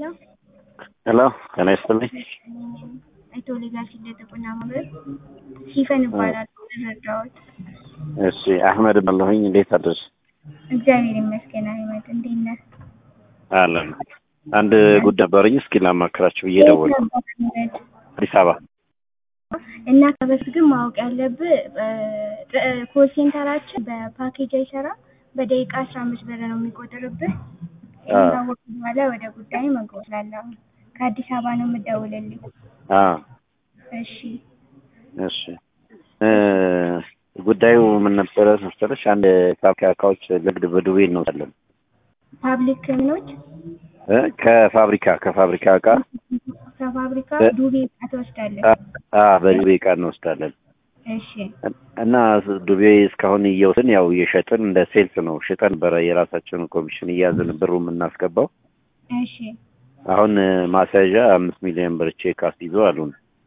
ሄሎ ሄሎ ጤና ይስጥልኝ። አቶ ሌጋሲ እንደጥቁና ማህበር ሲፈን ይባላል። ረዳዎት እሺ አህመድ ባለሁኝ እንዴት አደርሽ? እግዚአብሔር ይመስገን። አህመድ እንዴት ነህ? አለን አንድ ጉዳይ ነበረኝ እስኪ ላማክራችሁ ብዬ ደወልኩ። አህመድ አዲስ አበባ እና ከበፊት ግን ማወቅ ያለብህ ኮል ሴንተራችን በፓኬጅ አይሰራም። በደቂቃ አስራ አምስት ብር ነው የሚቆጥርብህ። ይህን ካወቅህ በኋላ ወደ ጉዳይ መግባት ላለሁ ከአዲስ አበባ ነው የምደውልልኝ። አ እሺ እሺ እ ጉዳዩ ምን ነበረ መሰለሽ? አንድ ፋብሪካ እቃዎች ንግድ በዱቤ እንወጣለን ፓብሊክ ምኖች እ ከፋብሪካ ከፋብሪካ እቃ ከፋብሪካ እ- ዱቤ እቃ ትወስዳለህ። አ አ በዱቤ እቃ እንወስዳለን እሺ እና ዱቤ እስካሁን እየወስን ያው እየሸጥን እንደ ሴልስ ነው ሽጠን በረ የራሳችንን ኮሚሽን እያዝን ብሩ የምናስገባው እሺ አሁን እ፣ ማስያዣ አምስት ሚሊዮን ብር ቼክ አስይዞ አሉን